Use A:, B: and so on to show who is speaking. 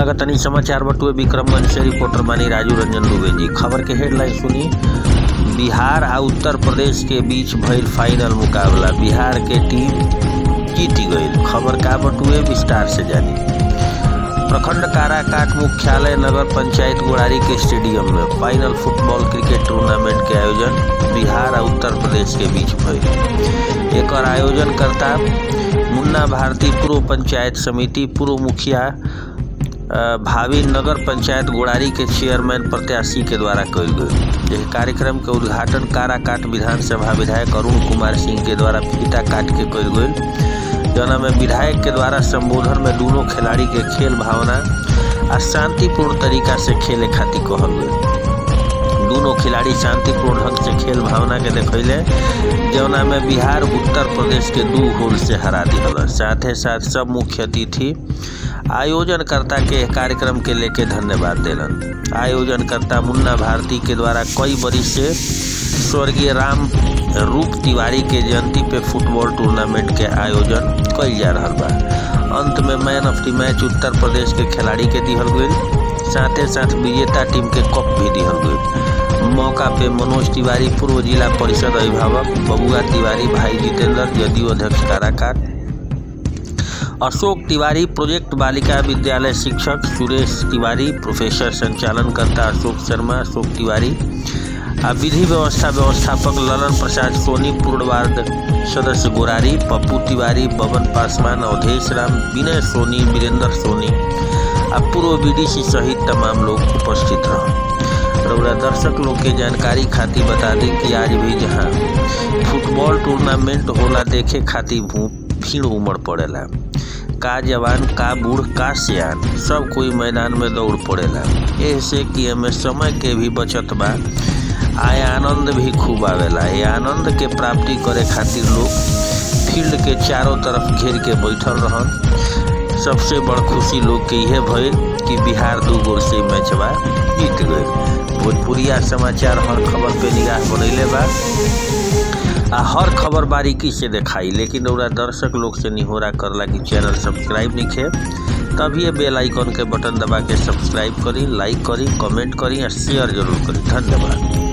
A: स्वागत तनी समाचार बटुए विक्रमगंज से रिपोर्टर बानी राजू रंजन दुबे जी खबर के हेडलाइन सुनी बिहार आ उत्तर प्रदेश के बीच भइल फाइनल मुकाबला बिहार के टीम जीत गई खबर का बटुए विस्तार से जानी प्रखंड काराकाट मुख्यालय नगर पंचायत गुड़ारी के स्टेडियम में फाइनल फुटबॉल क्रिकेट टूर्नामेंट के आयोजन बिहार और उत्तर प्रदेश के बीच भइल एकर आयोजन करता मुन्ना भारती पूर्व पंचायत समिति पूर्व मुखिया भावी नगर पंचायत गुड़ारी के चेयरमैन प्रत्याशी के द्वारा कल गई यह कार्यक्रम के उद्घाटन काराकाट विधानसभा विधायक अरुण कुमार सिंह के द्वारा फीता काट के कल गई जना में विधायक के द्वारा संबोधन में दोनों खिलाड़ी के खेल भावना आ शांतिपूर्ण तरीका से खेले खातिर कहल गई दोनों खिलाड़ी शांतिपूर्ण ढंग से खेल भावना के देखैले जौना में बिहार उत्तर प्रदेश के दू गोल से हरा दिहल साथ ही साथ सब मुख्य अतिथि आयोजनकर्ता के कार्यक्रम के लेके धन्यवाद दिलन आयोजनकर्ता मुन्ना भारती के द्वारा कई बरिस से स्वर्गीय राम रूप तिवारी के जयंती पे फुटबॉल टूर्नामेंट के आयोजन कल जा रहा बा अंत में man of the match Uttar Pradesh के खिलाड़ी के दिहल गई साथ ही साथ विजेता टीम के कप भी दिहल गई मौका पे मनोज तिवारी पूर्व जिला परिषद अभिभावक बबुआ तिवारी भाई जितेंद्र जदयू अध्यक्ष काराकाट अशोक तिवारी प्रोजेक्ट बालिका विद्यालय शिक्षक सुरेश तिवारी प्रोफेसर संचालन करता अशोक शर्मा अशोक तिवारी आ विधि व्यवस्था व्यवस्थापक ललन प्रसाद सोनी पूर्ण वार्ड सदस्य गोरारी पप्पू तिवारी बबन पासवान अवधेश राम विनय सोनी वीरेंद्र सोनी आ पूर्व बीडीसी सहित तमाम लोग उपस्थित रहे रौरा दर्शक लोग के जानकारी खातिर बता दें कि आज भी जहां फुटबॉल टूर्नामेंट होला देखे खातिर भीड़ उमड़ पड़ेला का जवान का बूढ़ का सियान सब कोई मैदान में दौड़ पड़ेला ऐसे कि एमे समय के भी बचत बा आय आनंद भी खूब आवेला ये आनंद के प्राप्ति करे खातिर लोग फील्ड के चारों तरफ घेर के बैठल रहन सबसे बड़ खुशी लोग के यह भइल कि बिहार दू गोल से मैचवा जीत गए भोजपुरिया समाचार हर खबर पे निगाह बनैले बा आ हर खबर बारीकी से दिखाई लेकिन ओरा दर्शक लोग से निहोरा करला कि चैनल सब्सक्राइब नहीं खे तभी ये बेल आइकन के बटन दबा के सब्सक्राइब करी लाइक करी कमेंट करी और शेयर जरूर करी धन्यवाद